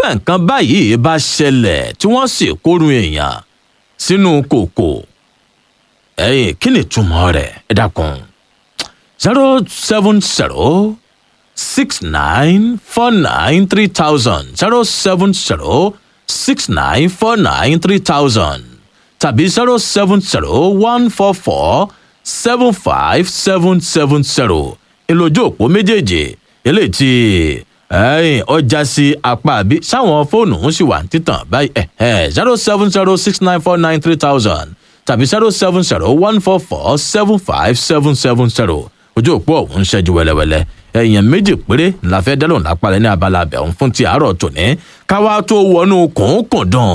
irúfẹ́ nǹkan báyìí bá ṣẹlẹ̀ tí wọ́n sì kórun èèyàn sínú kòkò ẹ̀yìn kí ni ìtumọ̀ rẹ̀ ẹ dákun zero seven zero six nine four nine three thousand zero seven zero six nine four nine three thousand tàbí zero seven zero one four four seven five seven seven zero ìlójú òpó méjèèjì eléyìí tí ẹ̀yìn ọjà sí apá àbí sáwọn fóònù ń sì wà ní títàn báyìí zero seven zero six nine four nine three thousand tàbí zero seven zero one four four seven five seven seven zero ojú òpó ọ̀hún ń ṣẹ́jú wẹ́lẹ́wẹ́lẹ́ èèyàn méjì péré la fẹ́ dẹ́lọ̀ lápalẹ̀ ní abala abẹ́hùn fún ti àárọ̀ tòní káwá tó wọnú kùnkùndùn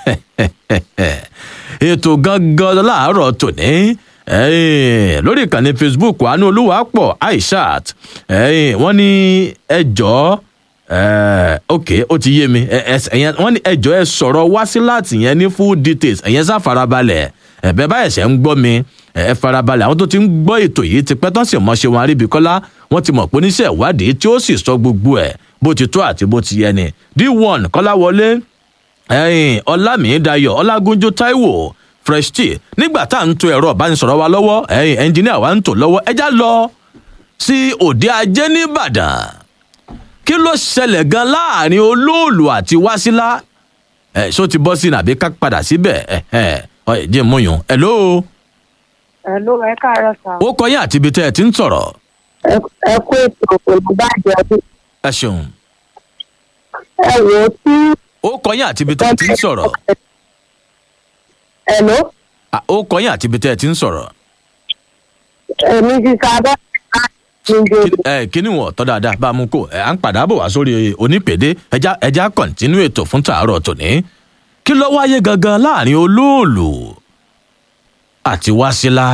ètò gangan láàárọ̀ tòní lórí ìkànnì facebook àánú olúwapọ̀ aishat wọ́n ní ẹjọ́ ok ó ti yé mi wọ́n ní ẹjọ́ ẹ sọ̀rọ̀ wá sí láti yẹn ní full details ẹ̀yẹn sá farabalẹ̀ ẹ̀bẹ̀ báyẹ̀ ṣẹ̀ ń gbọ́ mi ẹ farabalẹ̀ àwọn tó ti ń gbọ́ ètò yìí ti pẹ́ tán sì mọ̀ ṣe wọn aríbikọ́lá wọ́n ti mọ̀ pé oníṣẹ́ ìwádìí tí ó sì sọ gbogbo ẹ̀ bó ti tó àti bó ti yẹ ni d1 kọ́láwọlé ọlámìídayọ̀ ọlágúnjú táíwò fresh tea nígbà tá à ń to ẹ̀rọ ìbánisọ̀rọ̀ wa lọ́wọ́ ẹnjìníà wa ń tò lọ́wọ́ ẹjá lọ sí òde ajé nìbàdàn kí ló ṣẹlẹ̀ gan láàrin olóòlù àti wásílà ẹ̀ ṣó ti bọ́ sí nàbí ká padà síbẹ̀ ẹ̀ ẹ̀ ẹ̀ jẹ́ múyùn ẹ̀ lóo Hello, ẹ káàárọ̀ sá. ó kọ yín àti ibi tẹ́ ẹ ti ń sọ̀rọ̀. ẹ kú ètò olùbàdàn ọdún. ẹ ṣeun. ẹ wò ó tí. ó kọ yín àti ibi tẹ́ ẹ ti ń sọ̀rọ̀. Hello. À, ó kọ yín àti ibi tẹ́ ẹ ti ń sọ̀rọ̀. èmi ti sábà níbi Kí- ẹ kí ni wọ́n tọ́ dáadáa bá a mú kó ẹ à ń padà bọ̀ wá sórí onípèdè ẹja ẹja kọ̀ǹtínú ètò fún tàárọ̀ tòní. kí ló wáyé gangan láàrin olóòlù àti wásílà.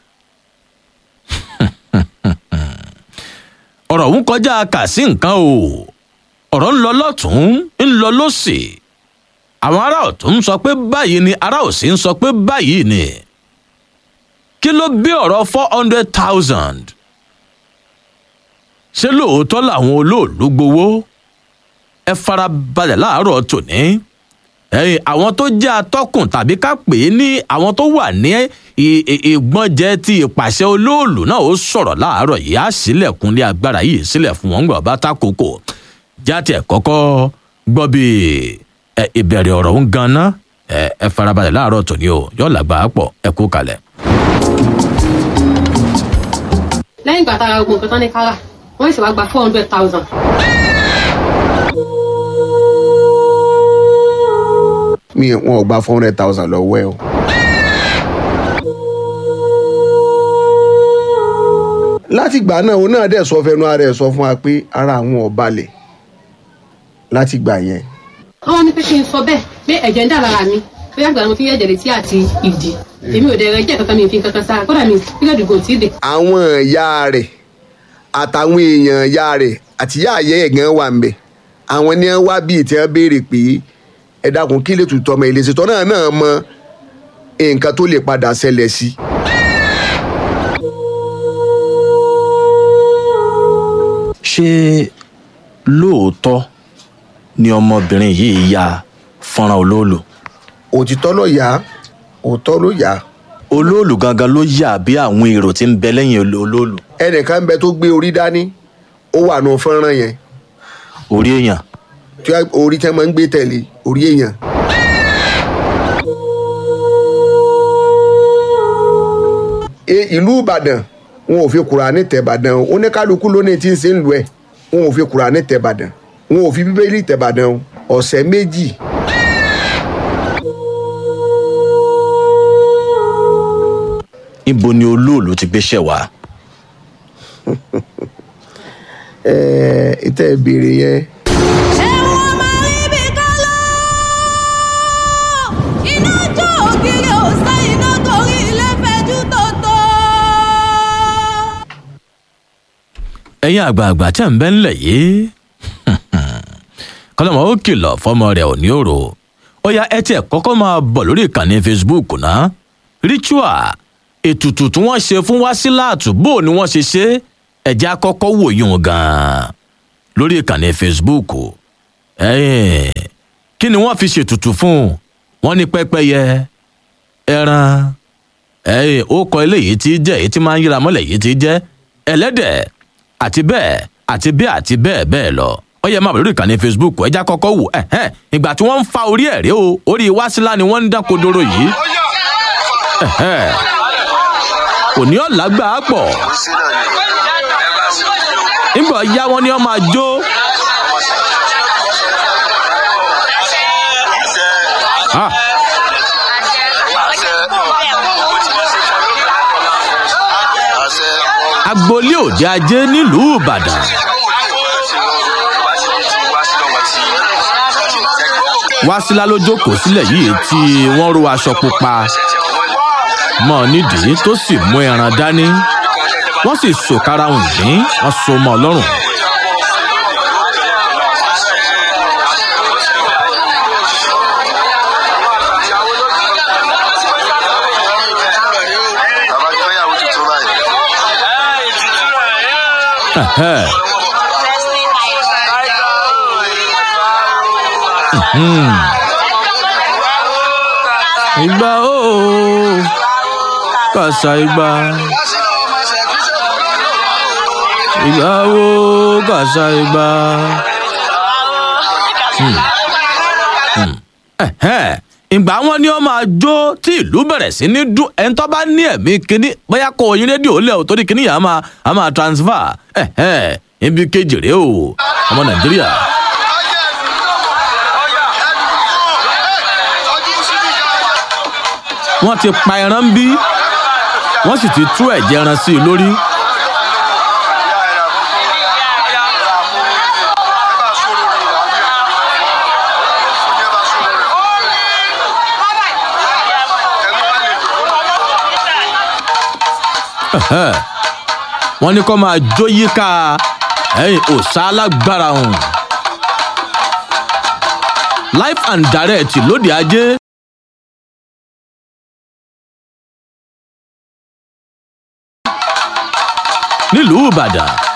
ọ̀rọ̀ ń kọjá kà sí nǹkan o ọ̀rọ̀ ń lọ lọ́tún ń lọ lọ́sì àwọn ará ọ̀tún ń sọ pé báyìí ni ará òsì ń sọ pé báyìí ni kí ló bí ọ̀rọ̀ four hundred thousand ṣé lóòótọ́ làwọn olóòlù gbowó ẹ fara balẹ̀ láàárọ̀ tòní ẹ̀yìn àwọn tó jẹ́ atọ́kùn tàbí ká pè é ní àwọn tó wà ní ì- ì- ìgbọ́njẹ ti ìpàṣẹ olóòlù náà ó sọ̀rọ̀ láàárọ̀ yìí á sílẹ̀kùnlé agbára yìí sílẹ̀ fún wọn gbọ́ bá takoko jáde ẹ̀ kọ́kọ́ gbọ́ bí ẹ, ìbẹ̀rẹ̀ ọ̀rọ̀ ń ganan ẹ ẹ farabalẹ̀ láàárọ̀ tòní o yóò làgbà á pọ̀ ẹ kú kalẹ̀. lẹ́yìn ìgbà tára ogun nǹkan tán ní kára wọ́n sì wá gba four hundred thousand. mi wọn ò gba four hundred thousand lọ́wọ́ ẹ o. látìgbà náà òun náà dẹ̀ sọ fẹnu ara ẹ̀ sọ fún wa pé ara àwọn ò balẹ̀ látìgbà yẹn. wọ́n ní pé kí n sọ bẹ́ẹ̀ pé ẹ̀jẹ̀ ń dà lára mi bóyá àgbà mo fi ẹ̀jẹ̀ létí àti ìdí èmi ò dẹ̀rẹ̀ jẹ́ kankan mi ò fi kankan sára kódà mi pílẹ̀dù kò tí ì dé. àwọn ìyá rẹ̀ àtàwọn èèyàn ìyá rẹ̀ àti ìyá àyẹ́ ẹ̀ gan wà ń bẹ̀ àwọn ni wọ́n wá bíi tí wọ́n béèrè pé ẹ dákun kí lè tutọ́ ọmọ ìlẹsẹ̀ tọ́ náà náà mọ nǹkan tó lè padà ṣẹlẹ̀ sí i. ṣé lóòótọ́ ni ọmọbìnrin yìí ya fọ́nrán olóòlù òtítọ́ ló yá òótọ́ ló yá olóòlù gangan ló yà bí àwọn èrò tí ń bẹ lẹ́yìn olo- olóòlù ẹnìkan ń bẹ tó gbé orí dání ó wà nù fọ́nrán yẹn orí èèyàn tí wọ́n- orí tí wọ́n máa ń gbé tẹ̀lé orí èèyàn. E- ìlú ìbàdàn wọn ò fi kùránì tẹ̀ ìbàdàn o oníkálukú ló ní tí ń ṣe ń lu ẹ̀ wọn ò fi kùránì tẹ̀ ìbàdàn wọn ò fi bíbélì tẹ̀ ìbàdàn o ọ̀sẹ̀ méjì ibo ni olóòlù ti gbéṣẹ́ wá ẹ̀ẹ́ ìtẹ́ ìbéèrè yẹn ẹ̀wọ̀n máa rí bí kálọ́ iná jó ògiri òsè iná torí ilé fẹjú tòótọ́. ẹ̀yin àgbààgbà tẹ̀ ń bẹ́ ńlẹ̀ yìí kọ́lọ́mọ ó kìlọ̀ fọmọ rẹ̀ ò ní òrò ó yá ẹ tiẹ̀ kọ́kọ́ máa bọ̀ lórí ìkànnì facebook náà ritual ètùtù tí wọ́n ṣe fún wásíláàtù bó ni wọ́n ṣe ṣe ẹ̀jẹ̀ akọ́kọ́ wòye wọn gan-an lórí ìkànnì facebook ẹ̀yìn kí ni wọ́n fi ṣètùtù fún un wọ́n ní pẹ́pẹ́yẹ ẹran ẹ̀yìn ó kọ eléyìí tí jẹ́ èyí tí máa ń yíra mọ́lẹ̀ yìí tí jẹ́ ẹlẹ́dẹ̀ àti bẹ́ẹ̀ àti bẹ́ẹ̀ àti bẹ́ẹ̀ bẹ́ẹ̀ lọ ó yẹ máa bẹ̀rù ìkànnì facebook ẹja kọ́kọ́ wò ẹ̀hẹ́n ìgbà tí wọ́n ń fa orí ẹ̀ rí o orí wásílà ni wọ́n ń dán kodoro yìí ẹ̀hẹ́n òní ọ̀làgbà á pọ̀ nígbà yá wọn ni wọ́n máa jó Ah, agboolé òde ajé nílùú ìbàdàn wásílà ló jókòó sílẹ̀ yìí tí wọ́n ro aṣọ pupa mọ́ ọ nídìí tó sì mú ẹran dání wọ́n sì sòkara òǹdín wọ́n so mọ́ ọ lọ́rùn. Ẹ̀hẹ́. Hmm. ìgbà ooo kàṣà ìgbà ìgbà ooo kàṣà ìgbà. Hmm. Hmm. Ẹ̀hẹ́. ìgbà wọn ni ó máa jó tí ìlú bẹ̀rẹ̀ sí ní dún ẹni tó bá ní ẹ̀mí kínní bóyá kó oyin rédíò lẹ̀ ò torí kínní yà á máa á máa transfer ẹ̀hẹ́ ibi kejì rèé o ọmọ nàìjíríà. wọ́n ti pa ẹran bí wọ́n sì ti tú ẹ̀jẹ̀ ẹran sí i lórí. Ẹ̀hẹ́. wọ́n ní kó máa jó yíká ẹ̀yìn òòṣà alágbára ọ̀hún. life and direct lóde ajé. nílùú ìbàdàn